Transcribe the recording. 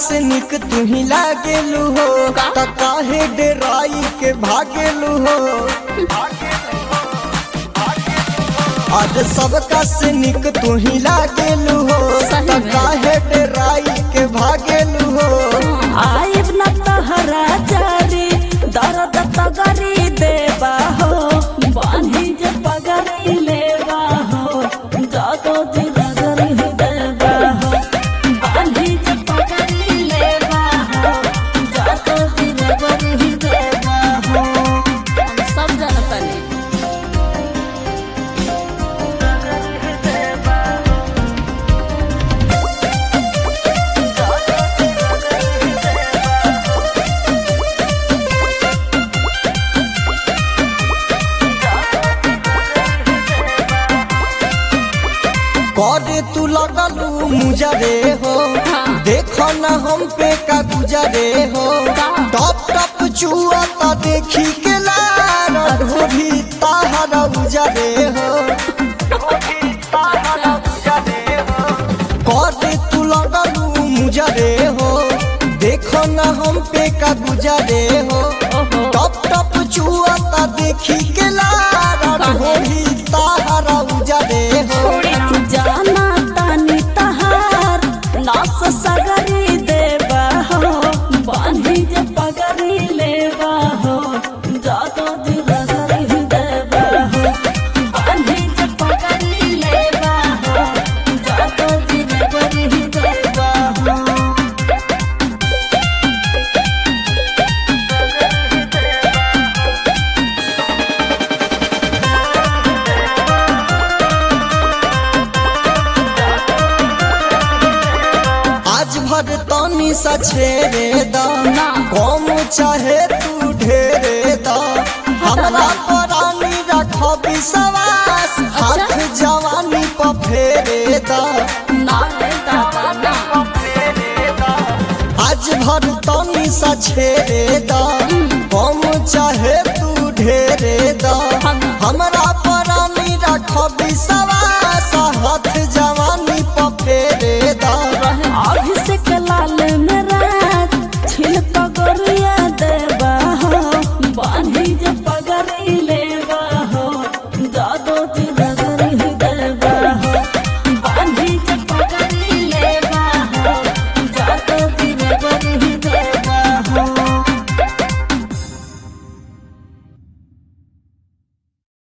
से निक तू ही लागेलू हो त काहे डेराई के भागेलू हो आज सबका से निक तू ही लागेलू हो सही त में। काहे डेराई के भागेलू हो आइब न तहरा जारी दर्द तगरी देबा हो बांधी जे पगरी लेबा हो जातो जी रगरी देबा हो बांधी जे पगरी लेबा हो जातो जी रगरी देबा हो हम सब जानता नहीं करे तू लगलू मुजरे हो हाँ। देखो न हम पे का गुजरे हो का? टप टप चुआ ता देखी के लार ढोभी ताहरा उजरे हो करे तू लगलू मुजरे हो देखो न हम पे का गुजरे हो ओहो टप टप चुआ ता देखी के लार काहे? ढोभी ताहरा उजरे हो जाना तानी तहार नास सगरी देबा हो बांधी जे पगरी लेबा हो जातो जी रगरी देबा हो बांधी जे पगरी लेबा हो जातो जी रगरी देबा हो आज भर तनी सा छेड़े दा ना। कम चाहे तू ढेरे दा हमरा परानी रख विश्वास हाथ जवानी पर फेरे दा ना रे दादा ना आज भर तनी सा छेड़े दा कम चाहे तू ढेरे दा हम- हमरा परानी रख विश्वास